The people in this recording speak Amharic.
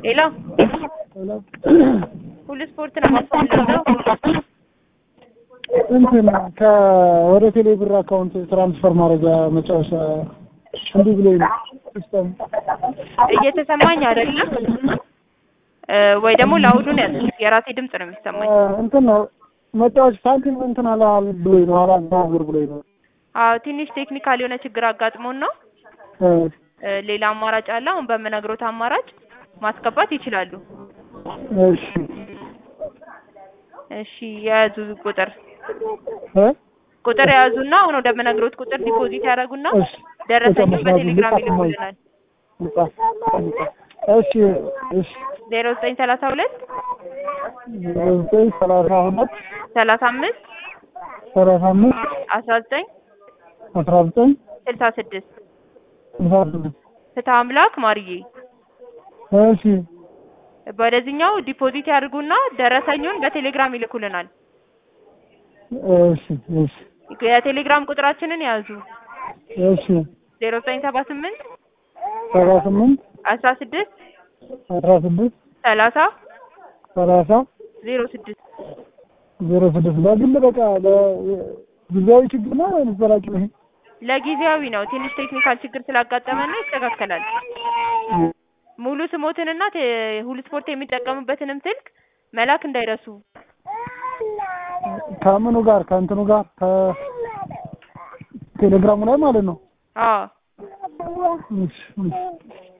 ሄሎ ሁሉ ስፖርት ነው የማስፈልገው። እንትን ከወደ ቴሌ ብር አካውንት ትራንስፈር ማድረጊያ መጫወቻ እንዲህ ብሎኝ ነው ሲስተም እየተሰማኝ አይደለም እ ወይ ደግሞ ላውዱን ያዝ። የራሴ ድምጽ ነው የሚሰማኝ። እንትን ነው መጫወቻ ሳንቲም እንትን አላል ብሎኝ ነው አላናግር ብሎኝ ነው አዎ ትንሽ ቴክኒካል የሆነ ችግር አጋጥሞን ነው። እ እ ሌላ አማራጭ አለ። አሁን በምነግሮት አማራጭ ማስገባት ይችላሉ። እሺ እሺ የያዙ ቁጥር እ ቁጥር የያዙና አሁን ወደምነግሮት ቁጥር ዲፖዚት ያደርጉና እሺ ደረሰኙን በቴሌግራም ይልኩልናል። ልጻፍ እሺ እሺ ዜሮ ዘጠኝ ሰላሳ ሁለት ዘጠኝ ሰላሳ ሁለት ሰላሳ አምስት ሰላሳ አምስት አስራ ዘጠኝ አስራ ዘጠኝ ስልሳ ስድስት ስልሳ ስድስት ፍትሐ አምላክ ማርዬ እሺ ወደዚህኛው ዲፖዚት ያድርጉና ደረሰኙን በቴሌግራም ይልኩልናል። እሺ እሺ የቴሌግራም ቁጥራችንን ያዙ እሺ ዜሮ ዘጠኝ ሰባ ስምንት ሰባ ስምንት አስራ ስድስት አስራ ስድስት ሰላሳ ሰላሳ ዜሮ ስድስት ዜሮ ስድስት በግል በቃ ለጊዜያዊ ችግር ነው ወይስ ዘላቂ ነው? ይሄ? ለጊዜያዊ ነው። ትንሽ ቴክኒካል ችግር ስላጋጠመን ነው። ይስተካከላል። ሙሉ ስሞትንና ቴ- ሁሉ ስፖርት የሚጠቀሙበትንም ስልክ መላክ እንዳይረሱ። ከምኑ ጋር ከእንትኑ ጋር ከቴሌግራሙ ላይ ማለት ነው። አዎ እሺ እሺ